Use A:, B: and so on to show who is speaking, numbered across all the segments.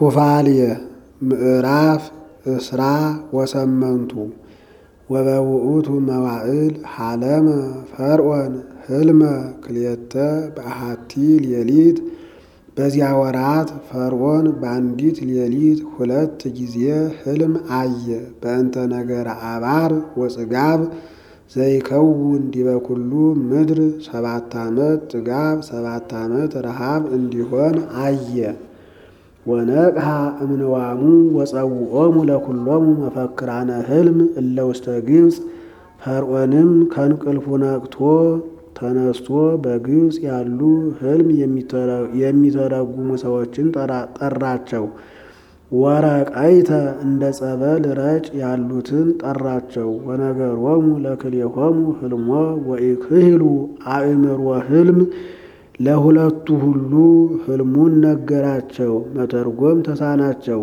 A: ኩፋልየ ምዕራፍ እስራ ወሰመንቱ ወበውእቱ መዋዕል ሐለመ ፈርዖን ህልመ ክልኤተ በአሐቲ ሌሊት። በዚያ ወራት ፈርዖን በአንዲት ሌሊት ሁለት ጊዜ ህልም አየ። በእንተ ነገረ አባር ወጽጋብ ዘይከውን ዲበ ኩሉ ምድር ሰባት ዓመት ጥጋብ ሰባት ዓመት ረሃብ እንዲሆን አየ። ወነቅሐ እምንዋሙ ወጸውዖሙ ለኩሎሙ መፈክራነ ህልም እለ ውስተ ግብፅ። ፈርዖንም ከእንቅልፉ ነቅቶ ተነስቶ በግብፅ ያሉ ህልም የሚተረጉሙ ሰዎችን ጠራቸው። ወረቀይተ እንደ ጸበል ረጭ ያሉትን ጠራቸው። ወነገሮሙ ለክልኤሆሙ ህልሞ ወኢክህሉ አእምሮ ህልም ለሁለቱ ሁሉ ህልሙን ነገራቸው፣ መተርጎም ተሳናቸው።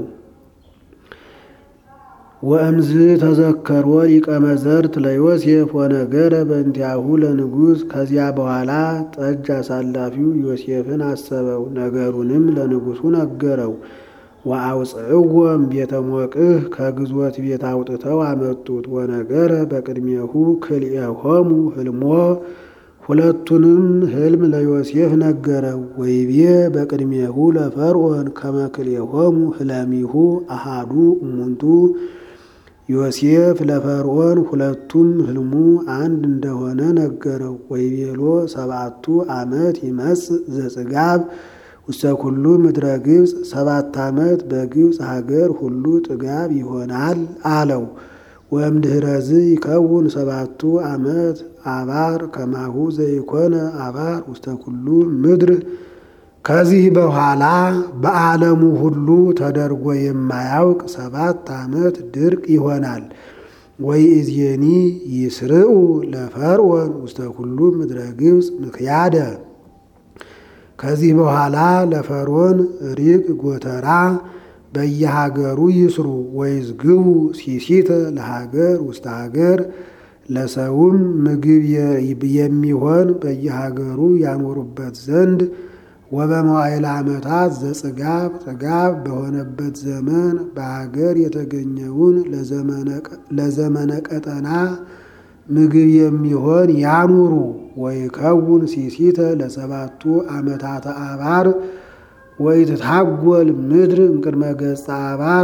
A: ወእምዝ ተዘከሮ ሊቀ መዘርት ለዮሴፍ ወነገረ በእንቲአሁ ለንጉሥ። ከዚያ በኋላ ጠጅ አሳላፊው ዮሴፍን አሰበው፣ ነገሩንም ለንጉሡ ነገረው። ወአውፅእዎም ቤተ ሞቅህ ከግዞት ቤት አውጥተው አመጡት። ወነገረ በቅድሜሁ ክልኤሆሙ ህልሞ ሁለቱንም ህልም ለዮሴፍ ነገረው። ወይቤ በቅድሜሁ ለፈርዖን ከመ ክልኤሆሙ ህለሚሁ አሃዱ እሙንቱ። ዮሴፍ ለፈርዖን ሁለቱም ህልሙ አንድ እንደሆነ ነገረው። ወይቤሎ ሰባቱ ዓመት ይመጽእ ዘጽጋብ ውስተ ኩሉ ምድረ ግብፅ፣ ሰባት ዓመት በግብፅ ሀገር ሁሉ ጥጋብ ይሆናል አለው። ወእምድኅረዝ ይከውን ሰባቱ ዓመት አባር ከማሁ ዘይኮነ አባር ውስተ ኩሉ ምድር። ከዚህ በኋላ በዓለሙ ሁሉ ተደርጎ የማያውቅ ሰባት ዓመት ድርቅ ይሆናል። ወይእዜኒ ይስርዑ ለፈርዖን ውስተ ኩሉ ምድረ ግብፅ ምክያደ። ከዚህ በኋላ ለፈርዖን ሪቅ ጎተራ በየሀገሩ ይስሩ። ወይዝግቡ ሲሲተ ለሀገር ውስተ ሀገር ለሰውም ምግብ የሚሆን በየሀገሩ ያኖሩበት ዘንድ ወበመዋዕለ ዓመታት ዘጽጋብ ጥጋብ በሆነበት ዘመን በሀገር የተገኘውን ለዘመነ ቀጠና ምግብ የሚሆን ያኑሩ። ወይከውን ሲሲተ ለሰባቱ ዓመታተ አባር ወይትታጎል ምድር እምቅድመ ገጸ አባር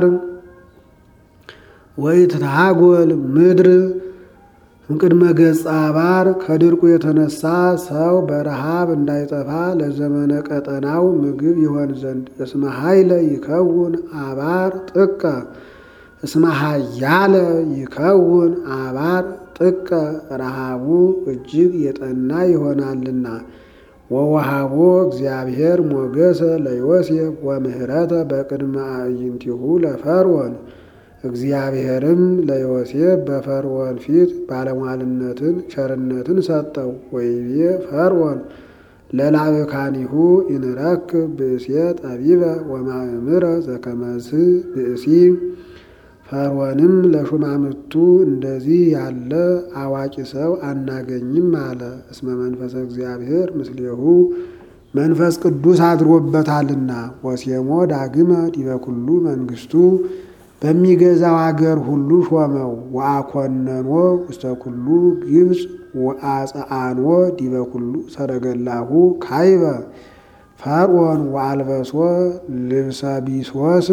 A: ወይትታጎል ምድር እምቅድመ ገጸ አባር ከድርቁ የተነሳ ሰው በረሃብ እንዳይጠፋ ለዘመነ ቀጠናው ምግብ ይሆን ዘንድ እስመ ኃይለ ይከውን አባር ጥቀ እስመ ኃያለ ይከውን አባር ጥቀ ረሃቡ እጅግ የጠና ይሆናልና። ወወሃቦ እግዚአብሔር ሞገሰ ለዮሴፍ ወምህረተ በቅድመ አዕይንቲሁ ለፈርዖን። እግዚአብሔርም ለዮሴፍ በፈርዖን ፊት ባለሟልነትን ቸርነትን ሰጠው። ወይቤ ፈርዖን ለላዕካኒሁ ኢንረክብ ብእሴ ጠቢበ ወማእምረ ዘከመዝ ብእሲ። ፈርዖንም ለሹማምቱ እንደዚህ ያለ አዋቂ ሰው አናገኝም አለ። እስመ መንፈሰ እግዚአብሔር ምስሌሁ መንፈስ ቅዱስ አድሮበታልና። ወሴሞ ዳግመ ዲበ ኩሉ መንግስቱ በሚገዛው አገር ሁሉ ሾመው። ወአኮነኖ ውስተ ኩሉ ግብፅ ወአጽአኖ ዲበ ኩሉ ሰረገላሁ ካይበ ፈርዖን ወአልበሶ ልብሰ ቢሶስ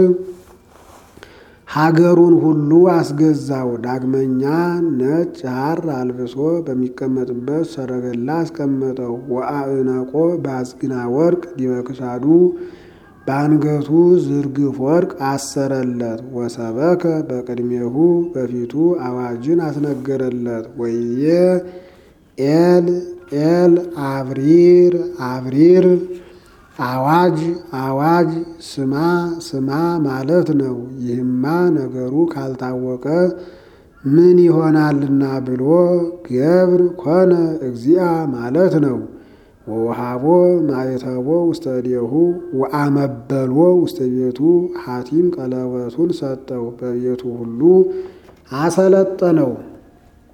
A: ሀገሩን ሁሉ አስገዛው። ዳግመኛ ነጭ ሐር አልብሶ በሚቀመጥበት ሰረገላ አስቀመጠው። ወአዕነቆ በአጽግና ወርቅ ዲበ ክሳዱ በአንገቱ ዝርግፍ ወርቅ አሰረለት። ወሰበከ በቅድሜሁ በፊቱ አዋጅን አስነገረለት። ወይዬ ኤል ኤል አብሪር አብሪር አዋጅ አዋጅ ስማ ስማ ማለት ነው። ይህማ ነገሩ ካልታወቀ ምን ይሆናልና ብሎ ገብር ኮነ እግዚአ ማለት ነው። ወውሃቦ ማየተቦ ውስተ እዴሁ ወአመበሎ ውስተ ቤቱ ሐቲም ቀለበቱን ሰጠው፣ በቤቱ ሁሉ አሰለጠነው።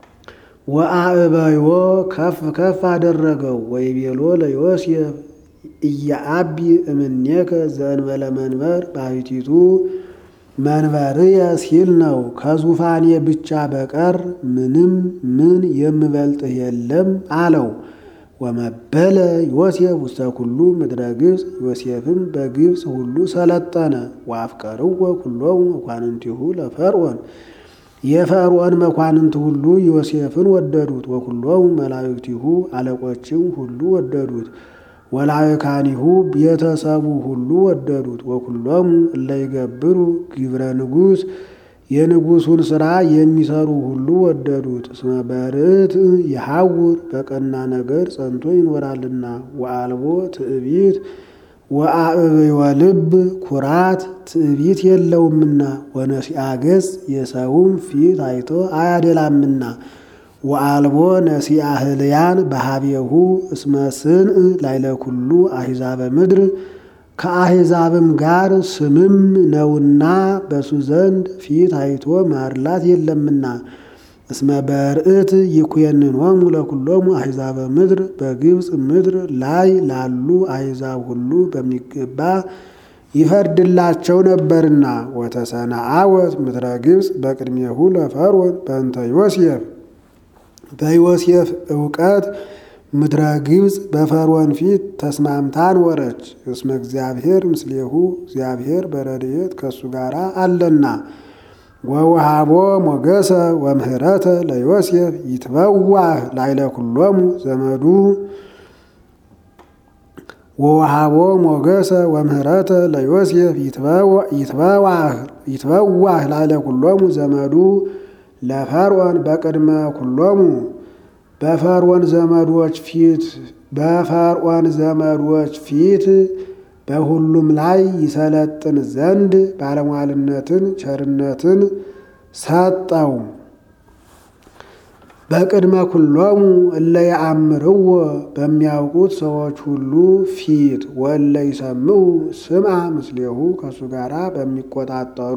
A: ወአእበዮ ከፍ ከፍ አደረገው። ወይቤሎ ለዮሴፍ እያአቢ እምኔከ ዘእንበለ መንበር ባሕቲቱ መንበርየ ሲል ነው። ከዙፋኔ ብቻ በቀር ምንም ምን የምበልጥህ የለም አለው። ወመበለ ዮሴፍ ውስተ ኩሉ ምድረ ግብፅ ዮሴፍም በግብፅ ሁሉ ሰለጠነ። ወአፍቀርዎ ኩሎሙ መኳንንቲሁ ለፈርዖን የፈርዖን መኳንንት ሁሉ ዮሴፍን ወደዱት። ወኩሎሙ መላእክቲሁ አለቆችም ሁሉ ወደዱት። ወላእካኒሁ ቤተሰቡ ሁሉ ወደዱት። ወኩሎሙ እለ ይገብሩ ግብረ ንጉሥ የንጉሡን ሥራ የሚሰሩ ሁሉ ወደዱት። እስመ በርት ይሐውር በቀና ነገር ጸንቶ ይኖራልና። ወአልቦ ትዕቢት ወአዕብዮ ልብ ኩራት ትዕቢት የለውምና። ወነሲአ ገጽ የሰውም ፊት አይቶ አያደላምና። ወአልቦ ነሲአ ህልያን በሃቤሁ እስመ ስንእ ላይለ ኩሉ አሕዛበ ምድር ከአሕዛብም ጋር ስምም ነውና በሱ ዘንድ ፊት አይቶ ማርላት የለምና። እስመ በርዕት ይኩየንኖሙ ለኩሎሙ አሕዛበ ምድር በግብፅ ምድር ላይ ላሉ አሕዛብ ሁሉ በሚገባ ይፈርድላቸው ነበርና። ወተሰናአወት ምድረ ግብፅ በቅድሜሁ ለፈርዖን በእንተ ዮሴፍ በዮሴፍ እውቀት ምድረ ግብፅ በፈርዖን ፊት ተስማምታ ኖረች። እስመ እግዚአብሔር ምስሌሁ እግዚአብሔር በረድኤት ከእሱ ጋር አለና። ወውሃቦ ሞገሰ ወምህረተ ለዮሴፍ ይትበዋህ ላይለ ኩሎሙ ዘመዱ ወውሃቦ ሞገሰ ወምህረተ ለዮሴፍ ይትበዋህ ላይለ ኩሎሙ ዘመዱ ለፈርዖን በቅድመ ኩሎሙ በፈርዖን ዘመዶች ፊት በፈርዖን ዘመዶች ፊት በሁሉም ላይ ይሰለጥን ዘንድ ባለሟልነትን ቸርነትን ሰጠው። በቅድመ ኩሎሙ እለ ያአምርዎ በሚያውቁት ሰዎች ሁሉ ፊት ወለ ይሰምዑ ስምዐ ምስሌሁ ከእሱ ጋር በሚቆጣጠሩ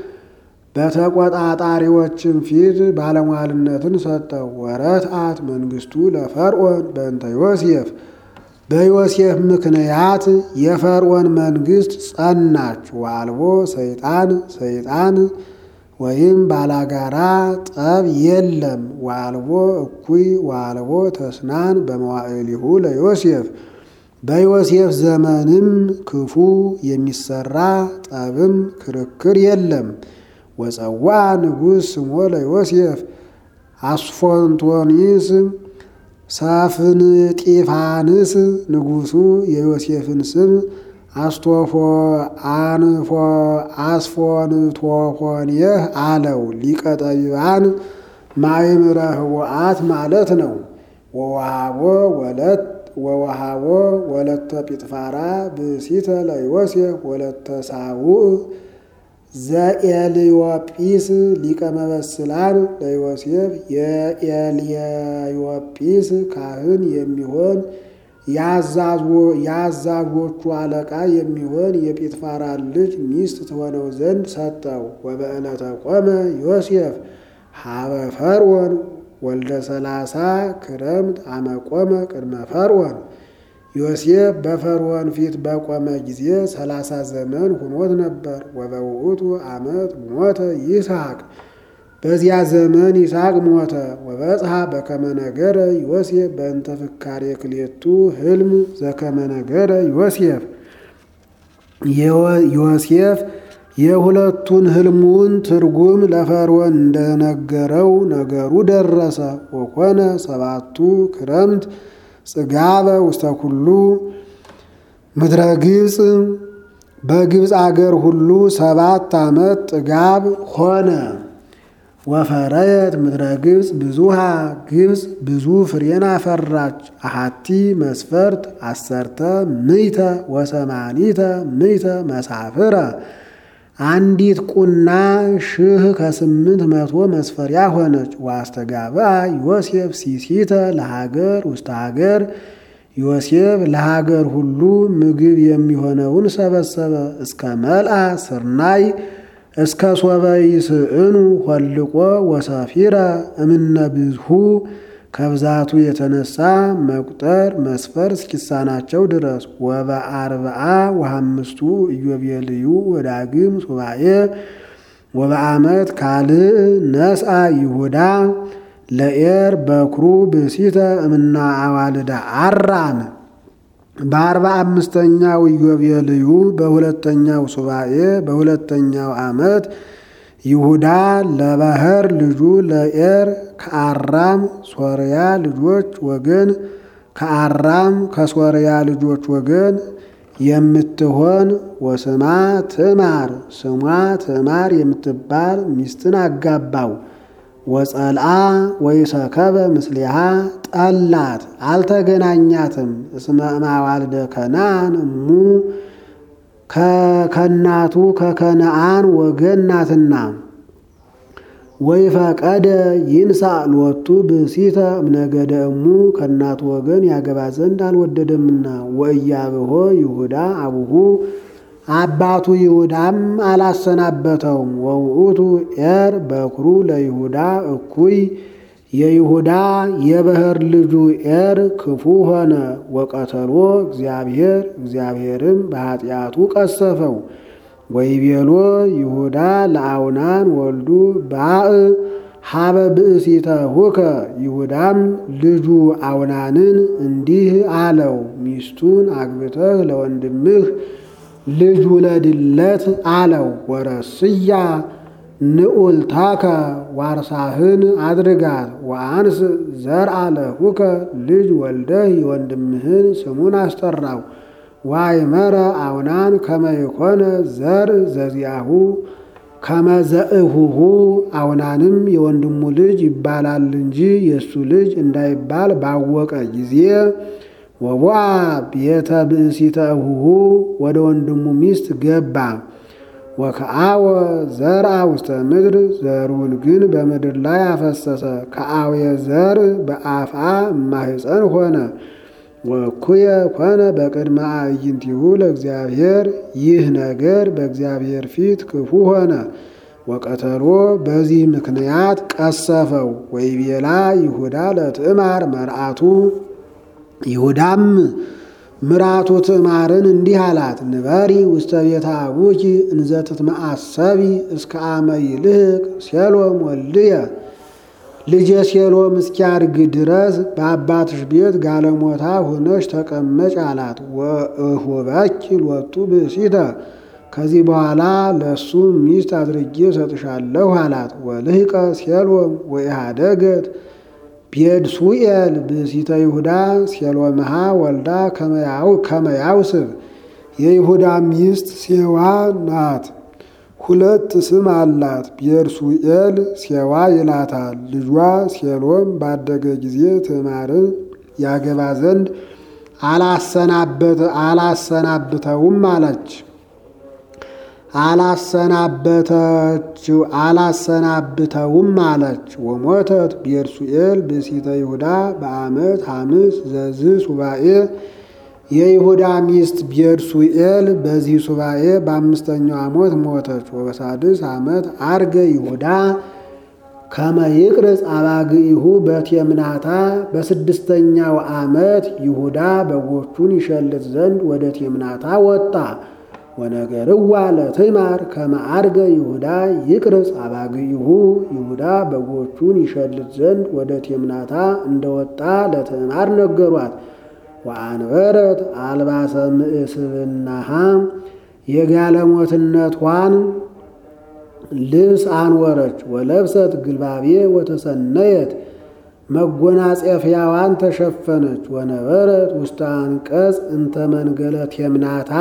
A: በተቆጣጣሪዎችም ፊት ባለሟልነትን ሰጠው። ወረትአት መንግስቱ ለፈርዖን በእንተ ዮሴፍ በዮሴፍ ምክንያት የፈርዖን መንግስት ጸናች። ወአልቦ ሰይጣን ሰይጣን ወይም ባላጋራ ጠብ የለም። ወአልቦ እኩይ ወአልቦ ተስናን በመዋዕሊሁ ለዮሴፍ በዮሴፍ ዘመንም ክፉ የሚሰራ ጠብም ክርክር የለም። ወፀዋ ንጉሥ ስሞ ለዮሴፍ አስፎንቶኒስ ሳፍንጢፋንስ ንጉሡ የዮሴፍን ስም አስቶፎ አንፎ አስፎንቶፎንየህ አለው። ሊቀ ጠቢባን ማእምረ ህወአት ማለት ነው። ወወሃቦ ወለት ወወሃቦ ወለተ ጲጥፋራ ብእሲተ ለዮሴፍ ወለተ ሳውዕ ዘኤልዮጲስ ሊቀ መበስላን ለዮሴፍ የኤልዮጲስ ካህን የሚሆን የአዛዦቹ አለቃ የሚሆን የጲጥፋራን ልጅ ሚስት ትሆነው ዘንድ ሰጠው። ወበዕለተ ቆመ ዮሴፍ ሀበ ፈርዖን ወልደ ሰላሳ ክረምት አመቆመ ቅድመ ፈርዖን ዮሴፍ በፈርዖን ፊት በቆመ ጊዜ ሰላሳ ዘመን ሁኖት ነበር። ወበውእቱ ዓመት ሞተ ይስሐቅ በዚያ ዘመን ይስሐቅ ሞተ። ወበጽሐ በከመ ነገረ ዮሴፍ በእንተ ፍካሬ ክሌቱ ህልም ዘከመ ነገረ ዮሴፍ ዮሴፍ የሁለቱን ህልሙን ትርጉም ለፈርዖን እንደነገረው ነገሩ ደረሰ። ወኮነ ሰባቱ ክረምት ጽጋበ ውስተ ኩሉ ምድረ ግብፅ በግብፅ አገር ሁሉ ሰባት ዓመት ጥጋብ ሆነ። ወፈረየት ምድረ ግብፅ ብዙሃ ግብፅ ብዙ ፍሬን አፈራች። አሃቲ መስፈርት አሰርተ ምይተ ወሰማኒተ ምይተ መሳፍረ አንዲት ቁና ሺህ ከስምንት መቶ መስፈሪያ ሆነች። ዋስተጋብአ ዮሴፍ ሲሲተ ለሀገር ውስተ ሀገር ዮሴፍ ለሀገር ሁሉ ምግብ የሚሆነውን ሰበሰበ። እስከ መልአ ስርናይ እስከ ሶበ ይስእኑ ሆልቆ ወሰፊረ እምነ ብዝሁ ከብዛቱ የተነሳ መቁጠር መስፈር እስኪሳናቸው ድረስ ወበአርብዓ ወሐምስቱ ኢዮቤልዩ ወዳግም ሱባኤ ወበዓመት ካልእ ነስአ ይሁዳ ለኤር በኩሩ ብእሲተ እምና አዋልዳ አራም በአርባ አምስተኛው ኢዮቤልዩ በሁለተኛው ሱባኤ በሁለተኛው ዓመት ይሁዳ ለባህር ልጁ ለኤር ከአራም ሶርያ ልጆች ወገን ከአራም ከሶርያ ልጆች ወገን የምትሆን ወስማ ትዕማር ስሟ ትዕማር የምትባል ሚስትን አጋባው። ወጸልአ ወይሰከበ ምስሊሃ ጠላት፣ አልተገናኛትም። እስመ እማዋልደ ከነአን እሙ ከከናቱ ከከነአን ወገን ናትና። ወይፈቀደ ይንሳ ሎቱ ብእሲተ እምነገደ እሙ ከእናቱ ወገን ያገባ ዘንድ አልወደደምና። ወእያብሆ ይሁዳ አቡሁ አባቱ ይሁዳም አላሰናበተውም። ወውእቱ ኤር በኩሩ ለይሁዳ እኩይ የይሁዳ የበህር ልጁ ኤር ክፉ ሆነ። ወቀተሎ እግዚአብሔር እግዚአብሔርም በኃጢአቱ ቀሰፈው። ወይቤሎ ይሁዳ ለአውናን ወልዱ ባእ ሀበ ብእሲተ ሁከ ይሁዳም ልጁ አውናንን እንዲህ አለው፣ ሚስቱን አግብተህ ለወንድምህ ልጅ ውለድለት አለው። ወረስያ ንዑልታከ ዋርሳህን አድርጋት ወአንስ ዘርአ ለሁከ ልጅ ወልደህ የወንድምህን ስሙን አስጠራው። ዋይመረ አውናን ከመይኮነ ዘር ዘዚያሁ ከመዘእሁሁ አውናንም የወንድሙ ልጅ ይባላል እንጂ የእሱ ልጅ እንዳይባል ባወቀ ጊዜ ወቦአ ቤተ ብእሲተ እሁሁ ወደ ወንድሙ ሚስት ገባ። ወከአወ ዘርአ ውስተ ምድር ዘሩን ግን በምድር ላይ አፈሰሰ። ከአውየ ዘር በአፍአ እማህፀን ሆነ። ወኩየ ኮነ በቅድመ አዕይንቲሁ ለእግዚአብሔር ይህ ነገር በእግዚአብሔር ፊት ክፉ ሆነ። ወቀተሎ በዚህ ምክንያት ቀሰፈው። ወይቤላ ይሁዳ ለትዕማር መርአቱ ይሁዳም ምራቱ ትዕማርን እንዲህ አላት፣ ንበሪ ውስተ ቤተ አቡኪ እንዘ ትትመአሰቢ እስከ አመ ይልህቅ ሴሎም ወልድየ ልጄ ሴሎም እስኪያድግ ድረስ በአባትሽ ቤት ጋለሞታ ሆነሽ ተቀመጭ አላት። ወእሁበኪ ሎቱ ብእሲተ ከዚህ በኋላ ለእሱ ሚስት አድርጌ ሰጥሻለሁ አላት። ወልህቀ ሴሎም ወኢሃደገት ቤድሱኤል ብእሲተ ይሁዳ ሴሎምሃ ወልዳ ከመያውስብ የይሁዳ ሚስት ሴዋ ናት። ሁለት ስም አላት። ቤርሱኤል ሴዋ ይላታል። ልጇ ሴሎም ባደገ ጊዜ ትዕማርን ያገባ ዘንድ አላሰናብተውም አለች አላሰናበተችው አላሰናብተውም አለች። ወሞተት ቤርሱኤል ብእሲተ ይሁዳ በዓመት ሐምስ ዘዝ ሱባኤ የይሁዳ ሚስት ቤርሱኤል በዚህ ሱባኤ በአምስተኛው ዓመት ሞተች። ወበሳድስ ዓመት አርገ ይሁዳ ከመ ይቅርጽ አባግኢሁ በቴምናታ በስድስተኛው ዓመት ይሁዳ በጎቹን ይሸልት ዘንድ ወደ ቴምናታ ወጣ። ወነገርዋ ለትዕማር ከመ አርገ ይሁዳ ይቅርጽ አባግኢሁ ይሁዳ በጎቹን ይሸልት ዘንድ ወደ ቴምናታ እንደወጣ ለትዕማር ነገሯት። ወአንበረት አልባሰ ምእስብናሃ የጋለሞትነቷን ልብስ አንወረች። ወለብሰት ግልባቤ ወተሰነየት መጎናጸፊያዋን ተሸፈነች። ወነበረት ውስተ አንቀጽ እንተ መንገለ ቴምናታ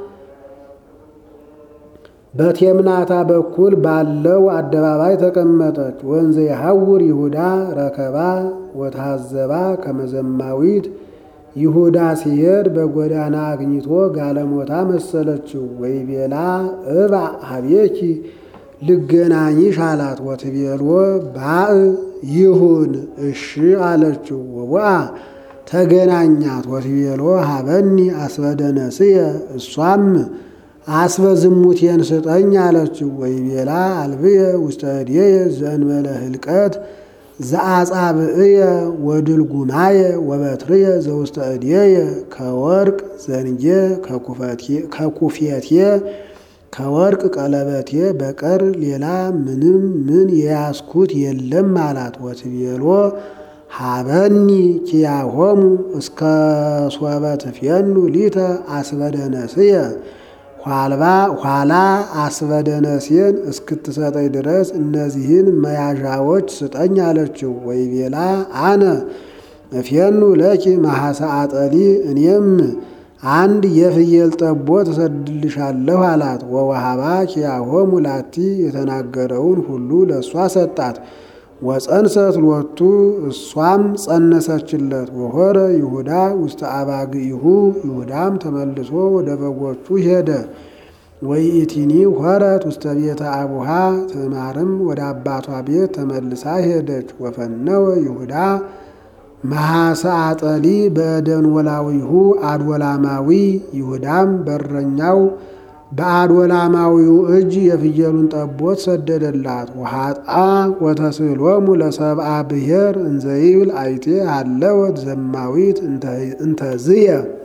A: በቴምናታ በኩል ባለው አደባባይ ተቀመጠች። ወንዘ የሐውር ይሁዳ ረከባ ወታዘባ ከመዘማዊት ይሁዳ ሲሄድ በጎዳና አግኝቶ ጋለሞታ መሰለችው። ወይቤላ እባ ሀቤኪ ልገናኝሽ አላት። ወትቤልዎ ባእ ይሁን እሺ አለችው። ወዋ ተገናኛት። ወትቤልዎ ሀበኒ አስበደነስየ እሷም አስበ ዝሙቴን ስጠኝ አለችው። ወይቤላ አልብየ ውስተ እዴየ ዘእንበለ ህልቀት ዘአጻብዕየ ወድልጉማየ ወበትርየ ዘውስተ እድየ ከወርቅ ዘንጌ ከኩፌቴ ከወርቅ ቀለበቴ በቀር ሌላ ምንም ምን የያዝኩት የለም አላት። ወትቤሎ ሀበኒ ኪያሆሙ እስከ ሶበ ትፌኑ ሊተ አስበደነስየ ኋላ አስበደነስየን እስክትሰጠኝ ድረስ እነዚህን መያዣዎች ስጠኝ አለችው። ወይቤላ አነ እፌኑ ለኪ ማሐሰ አጠሊ እኔም አንድ የፍየል ጠቦት እሰድልሻለሁ አላት። ወወሃባ ኪያሆሙ ላቲ የተናገረውን ሁሉ ለእሷ ሰጣት። ወፀንሰት ሎቱ እሷም ጸነሰችለት። ወሆረ ይሁዳ ውስተ አባግኢሁ ይሁዳም ተመልሶ ወደ በጎቹ ሄደ። ወይእቲኒ ሆረት ውስተ ቤተ አቡሃ ትዕማርም ወደ አባቷ ቤት ተመልሳ ሄደች። ወፈነወ ይሁዳ መሐሰ አጠሊ በደንወላዊሁ አድወላማዊ ይሁዳም በረኛው በአድወላማዊው እጅ የፍየሉን ጠቦት ሰደደላት። ወሃጣ ወተስእሎሙ ለሰብአ ብሔር እንዘይብል አይቴ አለወት ዘማዊት እንተዝየ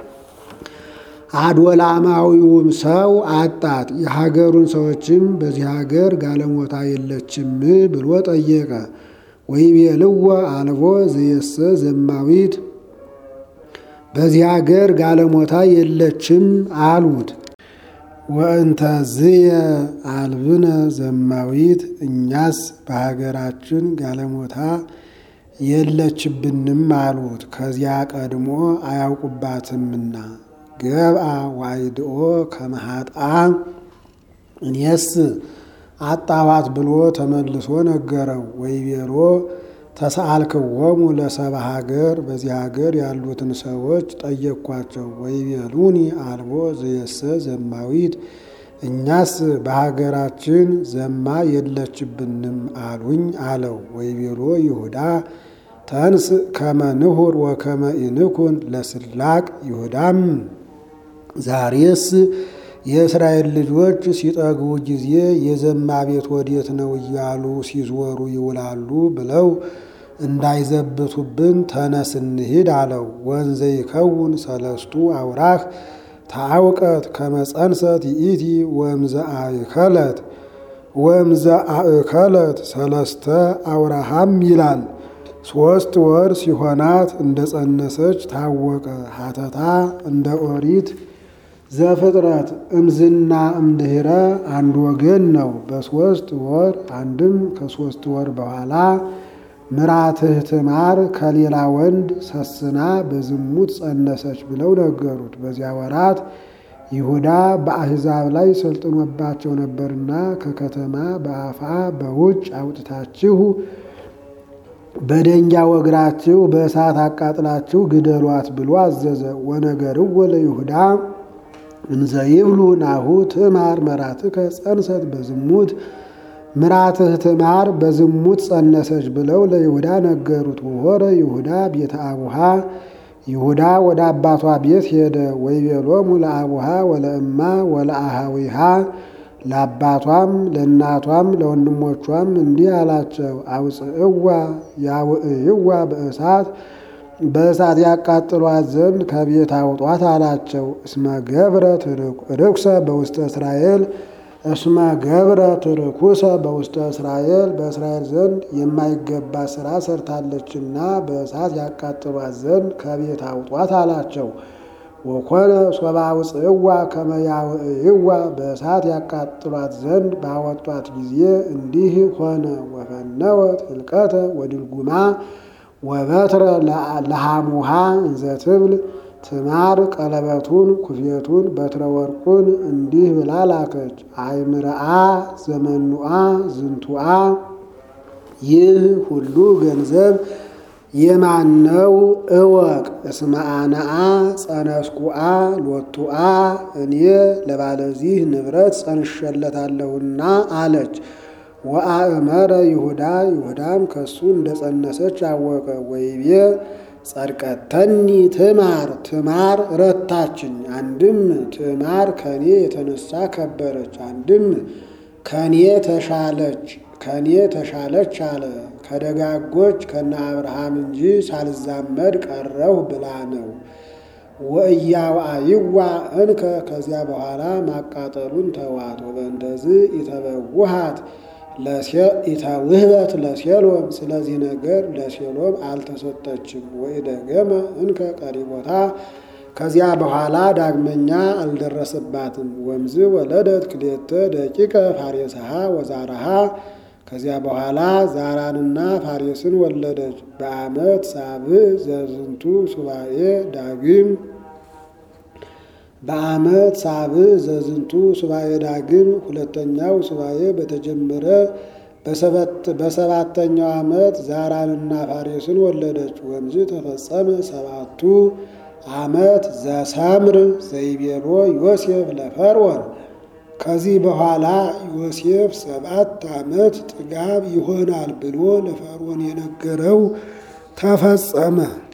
A: አድወላማዊውም ሰው አጣት። የሀገሩን ሰዎችም በዚህ ሀገር ጋለሞታ የለችም ብሎ ጠየቀ። ወይቤልዎ አልቦ ዘየሰ ዘማዊት በዚህ ሀገር ጋለሞታ የለችም አሉት። ወእንተዝየ አልብነ ዘማዊት እኛስ በሀገራችን ጋለሞታ የለችብንም አሉት። ከዚያ ቀድሞ አያውቁባትምና ገብአ ዋይድኦ ከመሃጣ እኔስ አጣዋት ብሎ ተመልሶ ነገረው። ወይቤሎ ተሰአልክዎሙ ለሰብአ ሀገር በዚህ ሀገር ያሉትን ሰዎች ጠየቅኳቸው። ወይቤሉኒ አልቦ ዘየሰ ዘማዊት እኛስ በሀገራችን ዘማ የለችብንም አሉኝ አለው። ወይቤሎ ይሁዳ ተንስ ከመ ንሁር ወከመ ኢንኩን ለስላቅ ይሁዳም ዛሬስ የእስራኤል ልጆች ሲጠግቡ ጊዜ የዘማ ቤት ወዴት ነው እያሉ ሲዞሩ ይውላሉ ብለው እንዳይዘብቱብን ተነስ እንሂድ አለው። ወንዘ ይከውን ሰለስቱ አውራህ ታውቀት ከመጸንሰት ይእቲ ወምዘ አእከለት ወምዘ አእከለት ሰለስተ አውራሃም ይላል። ሶስት ወር ሲሆናት እንደ ጸነሰች ታወቀ። ሀተታ እንደ ኦሪት ዘፍጥረት እምዝና እምድህረ አንድ ወገን ነው። በሶስት ወር አንድም ከሶስት ወር በኋላ ምራትህ ትዕማር ከሌላ ወንድ ሰስና በዝሙት ጸነሰች ብለው ነገሩት። በዚያ ወራት ይሁዳ በአሕዛብ ላይ ሰልጥኖባቸው ነበርና ከከተማ በአፋ በውጭ አውጥታችሁ በደንጊያ ወግራችሁ በእሳት አቃጥላችሁ ግደሏት ብሎ አዘዘ። ወነገርዎ ለይሁዳ እንዘ ይብሉ ናሁ ትዕማር መራትከ ጸንሰት በዝሙት ምራትህ ትዕማር በዝሙት ጸነሰች ብለው ለይሁዳ ነገሩት። ወሆረ ይሁዳ ቤተ አቡሃ ይሁዳ ወደ አባቷ ቤት ሄደ። ወይቤሎሙ ለአቡሃ ወለእማ ወለአሃዊሃ ለአባቷም ለእናቷም ለወንድሞቿም እንዲህ አላቸው። አውፅእዋ ያውዕይዋ በእሳት በእሳት ያቃጥሏት ዘንድ ከቤት አውጧት አላቸው። እስመ ገብረት ርኩሰ በውስተ እስራኤል እስመ ገብረት ርኩሰ በውስተ እስራኤል በእስራኤል ዘንድ የማይገባ ስራ ሰርታለችና በእሳት ያቃጥሏት ዘንድ ከቤት አውጧት አላቸው። ወኮነ ሶባ ውፅእዋ ከመ ያውዕይዋ በእሳት ያቃጥሏት ዘንድ ባወጧት ጊዜ እንዲህ ሆነ። ወፈነወት ህልቀተ ወድልጉማ ወበትረ ለሃሙሃ እንዘ ትብል ትዕማር ቀለበቱን ኩፌቱን በትረ ወርቁን እንዲህ ብላ ላከች። አይምርአ ዘመኑአ ዝንቱአ ይህ ሁሉ ገንዘብ የማነው እወቅ። እስመ አነአ ጸነስኩአ ሎቱአ እኔ ለባለዚህ ንብረት ጸንሸለታለሁና አለች። ወአእመረ ይሁዳ ይሁዳም ከሱ እንደ ጸነሰች አወቀ። ወይቤ ጸድቀተኒ ትዕማር ትዕማር ረታችኝ። አንድም ትዕማር ከኔ የተነሳ ከበረች፣ አንድም ከኔ ተሻለች ከኔ ተሻለች አለ። ከደጋጎች ከነ አብርሃም እንጂ ሳልዛመድ ቀረሁ ብላ ነው። ወእያዋይዋ እንከ ከዚያ በኋላ ማቃጠሉን ተዋት። ወበእንደዚህ ኢተበውሃት ኢተውህበት ለሴሎም ስለዚህ ነገር ለሴሎም አልተሰጠችም። ወኢደገመ እንከ ቀሪቦታ ከዚያ በኋላ ዳግመኛ አልደረሰባትም። ወምዝ ወለደት ክሌተ ደቂቀ ፋሬስሃ ወዛራሃ ከዚያ በኋላ ዛራንና ፋሬስን ወለደች። በዓመት ሳብዕ ዘዝንቱ ሱባኤ ዳግም በዓመት ሳብዕ ዘዝንቱ ሱባኤ ዳግም ሁለተኛው ሱባኤ በተጀመረ በሰባተኛው ዓመት ዛራንና ፋሬስን ወለደች። ወንዝ ተፈጸመ ሰባቱ ዓመት ዘሰምር ዘይቤሎ ዮሴፍ ለፈርዖን ከዚህ በኋላ ዮሴፍ ሰባት ዓመት ጥጋብ ይሆናል ብሎ ለፈርዖን የነገረው ተፈጸመ።